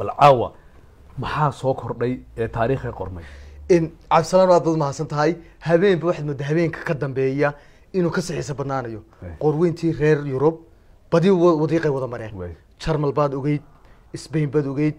bal caawa maxaa soo kordhay ee taariikhii qormay in cabdisalaan aad baad mahadsan tahay habeenba waxaad moodaa habeenka ka dambeeya inuu ka sixiisa badnaanayo Way. qorweyntii reer yurub badi wa- wadiiqay wada mareen Way. jarmal baad ogeyd spain baad ogeyd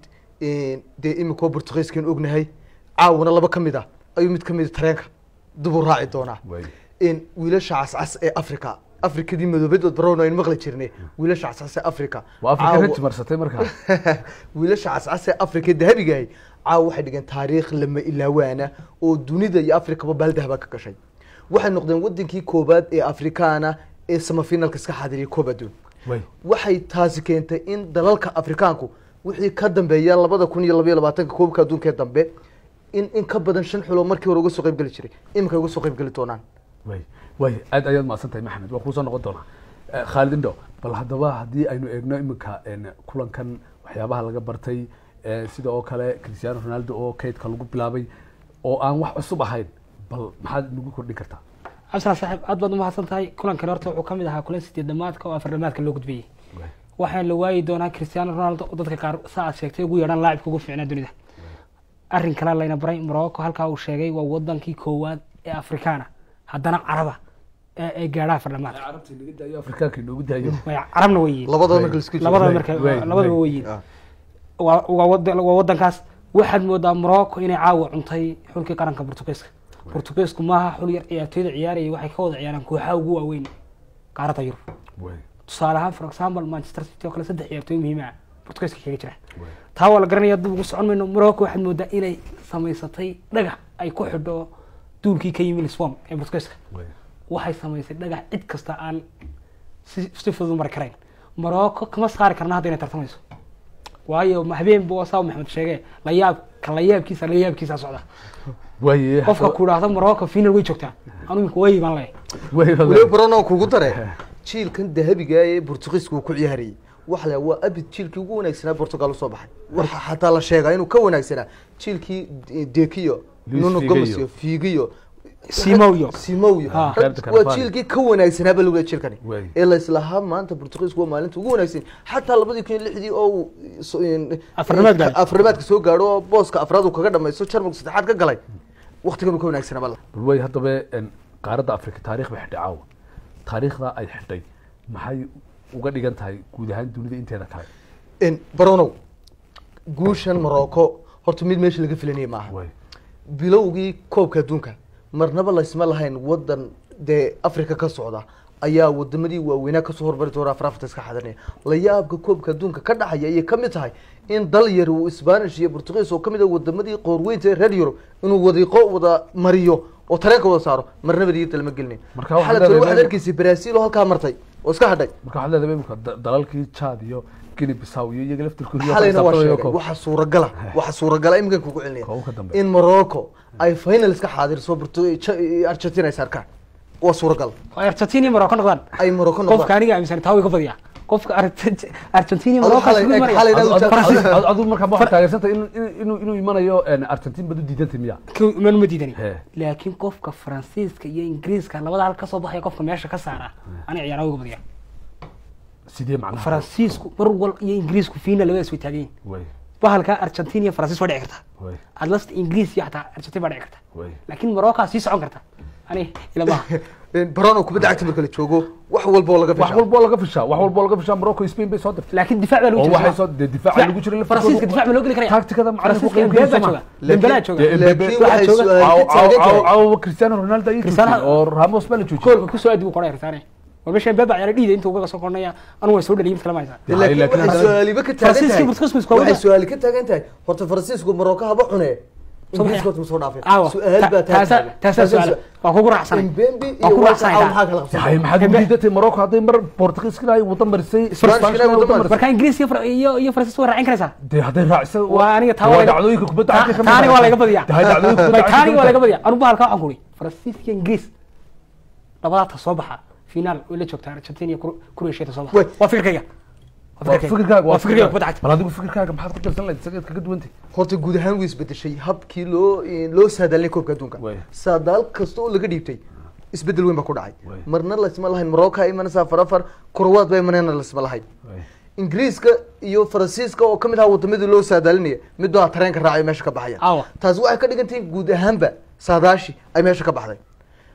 dee imika portugiiskan ognahay caawana laba ka mid ah ayuu mid ka mid a tareenka dib u raaci doonaa Way. in wiilasha cascas ee africa afrikadii madoobadood barown aynu maqli jirnay wiilasha cascas ee africa waa afrika caawa- raj marsatay markaa wiilasha cascas ee afrika dahabigahay caawa waxay dhigeen taariikh lama ilaawaana oo dunida iyo afrikaba baaldahaba ka gashay waxay noqdeen wadankii koobaad ee afrikaana ee samafinalka iska xaadiriyay koob adduun way waxay taasi keentay in dalalka afrikaanku wixii ka dambeeya labada kun iyo labaiyo labaatanka koobka adduunka ee dambe in in ka badan shan xulo markii hore uga soo qayb geli jiray iminka uga soo qayb geli doonaan way way aad ayaad mahadsan tahay maxamed waa kuusoo noqon doonaa Eh, khaalid indho bal haddaba haddii aynu eegno iminka en, kulankan waxyaabaha laga bartay eh, sida oo kale cristiano ronaldo oo kaydka lagu bilaabay oo aan wax cusub ahayn bal maxaad nagu kordhin kartaa cabdisalaan saaxiib aad baad umahadsan tahay kulankan horta wuxuu ka mid ahaa kulan sideedamaadka oo afardhamaadka loo gudbiyey waxaana la waayi doonaa cristiano ronaldo oo dadka qaar sa aad sheegtay ugu yeedhaan laacibka ugu fiicnaa dunida arrin kale layna baray morocco halkaa uu sheegay waa wadankii koowaad ee afrikaana haddana caraba ee ee gaadha afardhamaadka carabta inaga daayo afrikaanka inoogu daayo way carabna way yihiin labadaba Way. marka laisku jiro. labadaba way, marka way, labadaba way. way yihiin waa waa wadan- waa wadankaas waxaad moodaa morocco inay caawa cuntay xulkii qaranka portugiiska portugiisku maaha xul yar ciyaartooyda ciyaarayay waxay ka wada ciyaaraan kooxaha ugu waaweyn qaaradda yurub way tusaale ahaan for example manchester city oo kale saddex ciyaartooy muhiim ah portugiiska kaga jira way taa waa la garanaya dib ugu socon mayno morocco waxaad moodaa inay samaysatay dhagax ay ku xidho duulkii ka yimi lisbon ee portugiiska way waxay samaysay dhagax cid kasta aan si si fudud u mari karayn morocco kama saari karna hadda inay tartamayso waayo ma- habeenba waa saa maxamed sheege layaab ka layaabkiisa layaabkiisa socda way qofka ku idhaahdo morocco final way joogtaa anu imika way baan leeyahay way weliba barono kugu dare jiilkan dahabiga ee portugiiska uu ku ciyaarayay waxa la waa abid jiilkii ugu wanaagsanaa portugal usoo baxay waxa xataa la sheegaa inuu ka wanaagsanaa jiilkii dekiyo Luis nuno Figo gomes iyo- iyo figiyo Simao-yo. simowyo Ah. Roberto waa Carvalho. jiilkii ka wanaagsanaaba lagu jiilkani Way. ee la islahaa maanta portugiisku waa maalinta ugu wanaagsan xataa labadii kun iyo lixdii oo uu so- in- Afar-nimaad gaadhay. afar-nimaadka soo gaadho oo booska afraad uu kaga dhamaysto jarmalku saddexaad ka galay waqtigan uu ka wanaagsanaaba la bal way haddaba en, qaaradda afrika taarikh bay xidhay caawa taariikhda ay xidhay maxay uga dhigan tahay guud ahaan dunida inteeda kale in baronow guushan morocco horta mid meesha laga filanaya maaha way bilowgii koobka adduunka marnaba laysma lahayn wadan dee africa ka socda ayaa wadamadii waaweynaa kasoo hormari doona afar afarta iska xadanaya layaabka koobka adduunka ka dhacaya ayay kamid tahay in dal yar uu spanish iyo portugiis oo kamid ah wadamadii qoorweynta ee reer yurub inuu wadiiqo wada mariyo oo tareenka wada saaro marnaba digirta lama gelinin Marka waxaad xaladkan waxaad leedahay- arkaysay brazil oo halkaa martay oo iska hadhay marka waxaad leedahay imika da- dalalkii chad iyo guinea bissaw iyo iyaga laftirkooda xalayna waa sheegay waxa suuragala waxa suuragala iminkan kugu celinaya Koob ka dambeeya. in morocco ay final iska xaadirso Portu- Ch- argentina ay sarkaan waa suuragal oo argentina iyo morocco noqdaan ay morocco qofka noqdaan aniga aaminsan taa way ka badiyaa qofka Argent- argentina iyo Adu morocco xalay- isku eg- maraya xalay- Adu- Faransiis- Adu- adu markaa ma waxaad taageersantay inuu- inuu inuu- inuu imanayo en, argentin bad u diidantay miya Ku- man ma diidani He. laakiin qofka faransiiska iyo ingiriiska labada hal kasoo baxaya qofka meesha ka saara aniga ciyaaraha uga badiya sidee macnaha faransiisku mar wal iyo ingiriisku final labadaas way taagan yihiin way bahalka argentina iyo faransiis waa dhici karta way atlas ingiriis iyo xataa argentina baa dhici karta way laakiin morocco sii socon karta ani ila maaha barono kubadda cagta marka la joogo wax walba oo laga wax fishaa walbo laga fishaa wax walbo laga fishaa morocco spain bay soo dirtay laakiin difaac baa lagu oo jira waxay soo dee difaaca lagu jiray faransiiska difaac ma loo geli karaya taktikada macalinku faransiiska qiimeeyo Mbappe sama. jooga Dembele jooga Dee Mbappe- laakiin waxaa waxay jooga- su-aal ka taagan tahay caawa cristiano ronaldo ayay Cristiano- joogtay oo ramos baa la joojiyey koolka kusoo aadi buu qoraya risaane war meesha Mbappe ciyaara dhiida intuu uga soo qornaya anu way soo dhaliyay mid kale ma haysaa Dee laakiin laakiin waxay haddana- su-aaliba ka taagan Faransiiska tahay iyo Portugiisku isku wada. waxay su-aali ka taagan tahay horta faransiisku morocco haba cune ingiriiska horta ma soo dhaafin Aawa, su-aal ta- baa taasa taagan taasa su'aal waa kugu raacsanay Mbembe waa iyo kugu Walter raacsanay Aawa taa. maxaa kala qabsan hay maxaad u diidatay morocco hadday mar portugiiskana ay wada marisay Isbaanishkana ay wada marisay. marka ingiriis iyo Far- iyo iyo faransiis waa raacin karaysaa dee hadday raacisa waa aniga taa waa waa laga- dhacdooyinka kubadda Ta- cagta ka mid taani ah. waa laga badiyaa Dee hay dhacdooyinka kubadda Bay, cagta taani ka waa mid laga ah. badiyaa anu bahalka waxaan kuri faransiis iyo ingiriis labadaata soo baxa finaal way la joogtaa argentina iyo Cro- croatia ta soo baxa Wey. waa fikirkayga Waa fikirkaaga waa fikirkayga kubadda cagta bal adigu fikirkaaga maxaad ku darsan lahayd isageed kaga duwantay horta guud ahaan wuu isbedeshay habkii loo loo saadaalnay koobka adduunka Way. saadaal kasta oo laga dhiibtay isbedel weyn baa ku dhacay Way. marna laysma lahayn morocco ay imanaysaa afar afar kurawaad baa imanayna laysma lahayn ingiriiska iyo faransiiska oo kamid ahaa wadamadii loo saadaalinaya mid baa tareenka raacay meesha ka baxaya Awa. taasi waxay ka dhigan tahay guud ahaanba saadaashi ay meesha ka baxday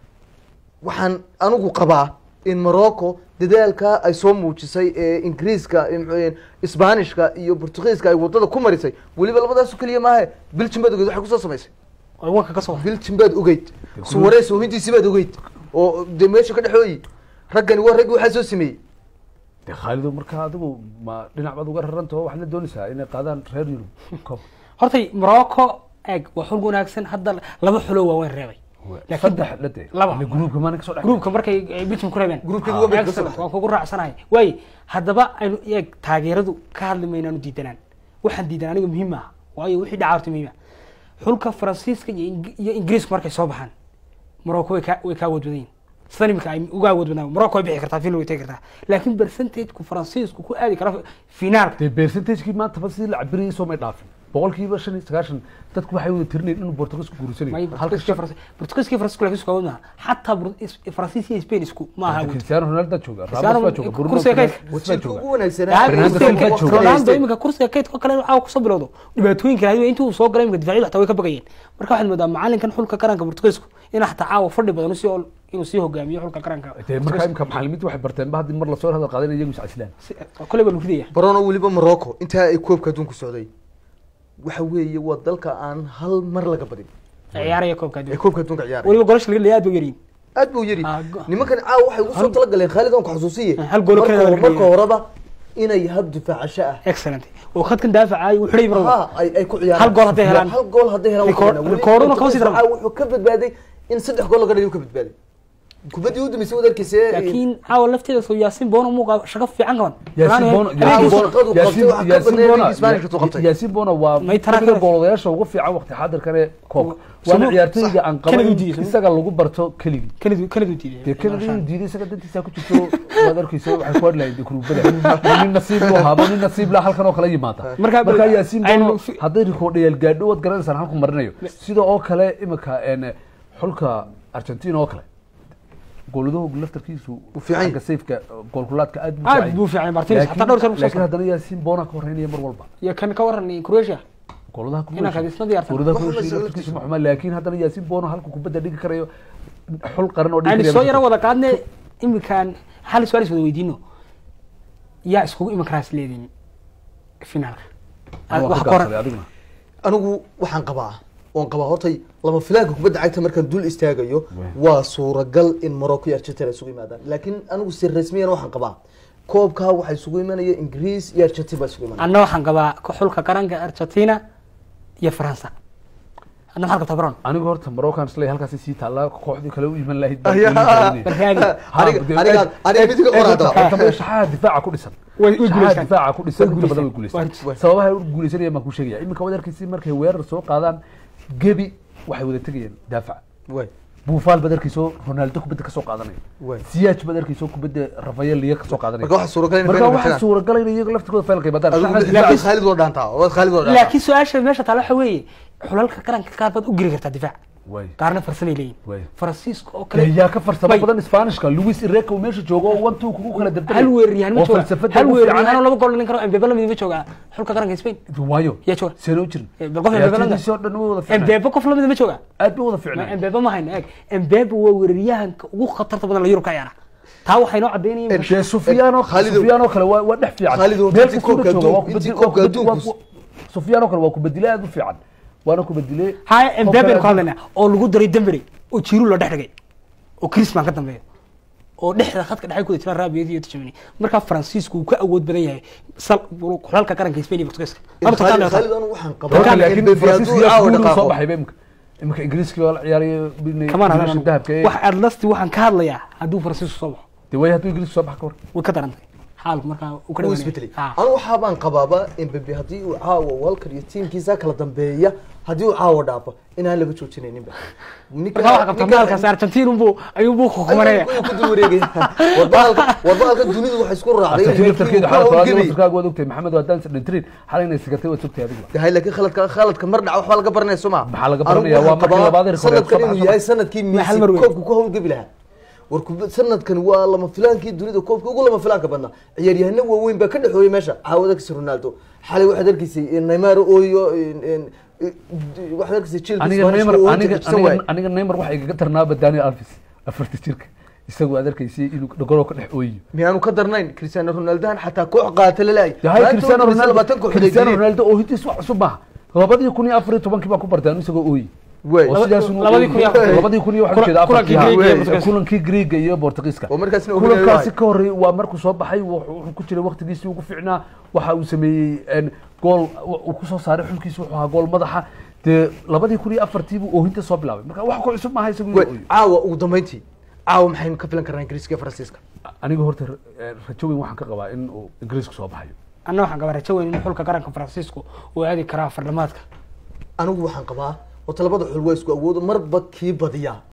waxaan anigu qabaa in morocco dadaalka ay soo muujisay ee ingiriiska ee muxuu yahay, isbaanishka iyo portugiiska ay wadada ku marisay weliba labadaas keliya maahe belgium baad ogeyd waxay kusoo samaysay oo wanka ka soo belgium baad ogeyd suwaree soohintiisi baad ogeyd oo de meesha ka dhexooyi raggani waa raggi waxaa soo sameeyey de khaalido marka adigu ma dhinac baad uga rarantaho waxaad la doonaysaa inay qaadaan reer yurub koob hortay morocco eeg waa xul wanaagsan hadda laba xulo waaweyn reebay laakiin saddex dhade laba. ile gruubka maana kasoo dhex gruubka markay ay belgium ku reebeen Gruubkii Ah, ugu dambeeyay excellent, kasoo waan kugu raacsanahay waaye haddaba aynu eeg taageeradu ka hadli maynaanu diidanaan waxaan diidan aniga muhiim maaha waayo wixii dhaca horta muhiim ah xulka faransiiska iyo Ing- iyo ingiriiska markay soo baxaan morocco way ka way ka awood badan yihin sidan imika ay uga awood badnaan morocco way bixi kartaa final way tegi kartaa laakiin percentageku faransiisku ku aadi kara finaalka dee percentagekii maanta ba sidii la cabirayay soo may dhaafin boqolkiiba shan iyo sagaashan dadku waxay wada tirinayeen inuu portugalsku may guursanayo portugiiska Faransi- portugiiska iyo faransiisku laakiin isku awood maaha xataa Bur- is- faransiis iyo spain isku maaha awood cristiano ronaldo jooga Cristiano ramos baa jooga Bruno kursiga Fernandes kaydka. baa wasiirka jooga ugu wanaagsanaa Yaa, Fernando kursiga Silva kaydka- jooga. Ronaldo imika kursiga kaydka kale waxaa kusoo bilowdo dhibaatooyinka raadi intii uu soo galay imika difaacyadu xataa way ka bagayeen marka waxaad moodaa macalinkan xulka qaranka portugiisku in xataa caawa fadhi badan usii ol- inuu sii hogaamiyo xulka qaranka dee markaa imika macalimiinta waxay barteen ba haddii mar lasoo hadal qaadan iyagu iscasilaan kole baa lagu ridaya barono weliba morocco intaa ay koobka adduunku socday waxa weeye waa dalka aan hal mar laga badin ciyaaraya koobka ee adduunka koobka adduunka ciyaaraya weliba golasha laga leeyahay aad buu yaryihin aad buu yiri Ah, go- nimankan caawa waxay ugu soo talagaleen khaalid aan ku xasuusiye Hal gool oo Marka- kale laga marka leeyahay. horeba inay hab difaacasho ah excellent oo khadkan daafacaay uu xidhay marwada ha ay ay ku ciyaaraan Hal gool hadday helaan. hal gool hadday helaan Record- waxay helaan. Weli recorduna kama sii Portugal daran. wuxuu ka badbaaday in saddex gool laga dhaliyo ka badbaaday kubaddii u dambeysay wad arkeyse laakiin caawa lafteeda soo yaasiin bono muuqa shaqo fiican qaban yaasiin bono Habeenkii Yaasiin- shaqadu qabtay, Yaasiin- waxa ka Yaasiin badnaa Bono- Isbaanishka tuu qabtay. yaasiin bono waa May taraa kamida kale. goolayaasha ugu fiican waqti xaadirkan ee koobka waana Sunu- ciyaartooyga aan Kennedy qaban diiday, sunu- isaga lagu barto keligii kanadu kanadu diiday dee kennedy inuu diiday isaga dantiisa ku jirto waad arkeysa waxay ku hadlahayn dee kuruubada nin nasiib lu ahaaba nin nasiib la halkan oo kale yimaada Marka- marka yaasiin aynu bono fi- hadday rikoodhayaal gaadho waad garanaysaan halku marinayo sida oo kale imika een, xulka argentina oo kale gooladuhu laftarkiisu Wuu fiican yahay. xagga safeka goolkulaadka aad buu aad fiican buu yahay. fiican martinez Laakiin- xataa dhowr sano kusoo laakiin saaray haddana yaasiin boona ka horeynaya mar walba iyo kan ka waran croatia gooladaha Inaan khadiisna diyaarsan. gooladaha Wax walba Croatia isaga laftarkiisu ma xuma laakiin haddana yaasiin boona halku kubadda dhigi karayo xul qaran oo dhigi aynu karayo soo yaro wada qaadne imikaan hal su-aal is wada weydiino yaa iskugu iman karaa is leediin finaalka Waa wax ka koran gaabsaday adiguna anigu waxaan qabaa oon qabaa hortay lama filaanka kubadda cagta markaan dul istaagayo waa suuragal in morocco iyo argentina isugu yimaadaan laakiin anigu si rasmiyan waxaan qabaa koobkaa waxaa isugu imanaya ingiriis iyo argentina baa isugu imanaya anna waxaan qabaa ko- xulka qaranka argentina iyo faransa adna maxaad qabtaa baron anigu horta maroccan slay halkaasi sii taallaa kooxdii kale u iman lahayd Ayaa. Barkaadi. aniga aniga aniga mid ka qoraada shaxaha difaaca ku dhisan Way- way shaxaha guuleystaan. difaaca ku dhisan Way inta badan way guuleystaan. guuleystaan sababaha ay u guuleysanayaan baan kuu sheegaya iminka waad arkaysi markay weerar soo qaadaan gebi waxay wada tegayaan daafaca way buufaal baad arkayso ronaldo kubadda kasoo qaadanaya way siyaaj baad arkayso kubadda rafael liya kasoo qaadanaya marka waxaa suuragal in marka final waxaa matalaan. suuragalay in iyaga laftirkooda faylka yimaadaan adigu Shaxda difaaca difaaca- khaalid waa dhaantaa waa khaalid waa dhaantaa laakiin su-aasha meesha taala waxa weeye xulalka qaranka qaar baad u geli kartaa difaac way qaarna farsamay leeyihin way faransiiska oo kale yaa ka farsamo Way. badan isbaanishka luis ireka uu meesha joogo oo one two kugu kala dabdalay hal weeraryahan ma oo jooga falsafada hal ugu weeraryahan fiican oo laba gool dhalin karo mbebe lamid ma jooga xulka qaranka spain waayo yaa jooga seenoo jirin Eh, bal qof Mbebe la ciyaartoydiisii oo dhan way wada fiicnaan mbebe qof lamid ma jooga aad bay wada fiicnaan mbebe ma hayno eeg mbebe waa weeraryahanka ugu khatarta badan la yurub ka ciyaara taa waxay noo cadeynayeen dee sufyaano Khalid- sufyaano kale waa waa dhex fiican Khalid oo meel intii kasta uu koobka jooga waa adduun- intii kubadil- koobka waa kubadil- adduunku- waa- sufyaano kale waa kubadile aad u fiican waana kubadile haya mbebe Koobka ku hadlaynaa oo lagu daray dembere oo jiru la dhex dhigay oo crisman ka dambeeyo oo dhexda khadka dhexe kuda jira raabiyada iyo tijamani markaa faransiisku uu ka awood badan yahay sal xulalka qaranka spain iyo portugiiska Laba khaalid toban khaalid anigu waxaan Marka qabaa laakiin in Mbappe Faransiiska hadduu yaa caawa guul u soo dhaqaaqo baxay ba imika imika ingiriiska waa la ciyaaraya binay kamaan wiilasha hadaan dahabka ee wax adlasti waxaan ka hadlayaa hadduu faransiisku soo baxo dee way hadduu ingiriiska soo bax ka war way ka darantay xaalku markaa uu ka wuu dhawaanaya. isbedelay Ha. anigu waxaa baan qabaaba Mbappe haddii uu caawa walker iyo tiimkiisa kala dambeeya haddii uu caawa dhaafo inaan laga joojinayninba ninka markaa waxaa qabtaa maalkaas argentin unbuu ayuunbuu kukumanaya ayuu ku dul wareegaya warbaalka warbaalka dunidu waxay isku raacday Argentina laftarkeeda xaalad Hawlgeli. kalaad laftarkaaga waad ogtahay maxamed waa daan dhintirin xalay inay sigatay waad ogtahay adigu yahay laakiin khaladka khaladka mar dhaca waxbaa laga baranaya soo ma Maxaa laga baranaya? Waa markii labaad ee sanadkan soo inuu baxay. yahay sanadkii Ma hal mar Messi weyn. koobku ku hawlgebi lahaa war kubad sanadkan waa lama filaankii dunida koobka ugu lama filaanka badnaa ciyaaryahano waaweyn baa ka dhexooyay meesha caawada kasi ronaldo xalay waxaad arkaysay neymar ooyo waxaad arkaysay Chelsea aniga Spanish neymar oo aniga jajabsan waay. aniga aniga neymar waxa igaga tarnaaba daniel alves afarta jirka isagoo aad arkaysay inuu dhogoroo ka dhex ooyiyo miyaanu ka darnayn cristiano ronaldohan xataa koox qaata lalaay yahay cristiano ronaldo labaatan kooxood ay cristiano geliyeen. ronaldo oo hintiis wax cusub maaha labadii kun iyo afar iyo tobankii baan ku bartay anu isagoo ooyi Wey. oo sidaas inuu labadii kun iyo afar- ooyi. labadii kun iyo waxaan Kula- ujeedaa kulankii afartii Greek iyo ha. Portugiiska. kulankii greega iyo portugiiska oo markaasna uu kulankaasi leeyahay. ka horreeyay waa markuu soo baxay wuxuu wuxuu ku jiray waqtigiisii ugu fiicnaa waxa uu sameeyey en, gool uu kusoo saaray xulkiisi wuxuu ahaa gool madaxa dee labadii kun iyo afartii buu oohinta soo bilaabay marka wax ku cusub maaha isagu inuu Wey, ooyo caawa ugu dambeyntii caawa maxaynu ka filan karnaa ingiriiska iyo faransiiska aniga horta eh, rajo weyn waxaan ka qabaa in uu ingiriisku soo baxayo anna waxaan qabaa rajo weyn in xulka qaranka faransiisku uu aadi karaa fardhamaadka anigu waxaan qabaa oo talabada xul waa isku awoodo marba kii badiyaa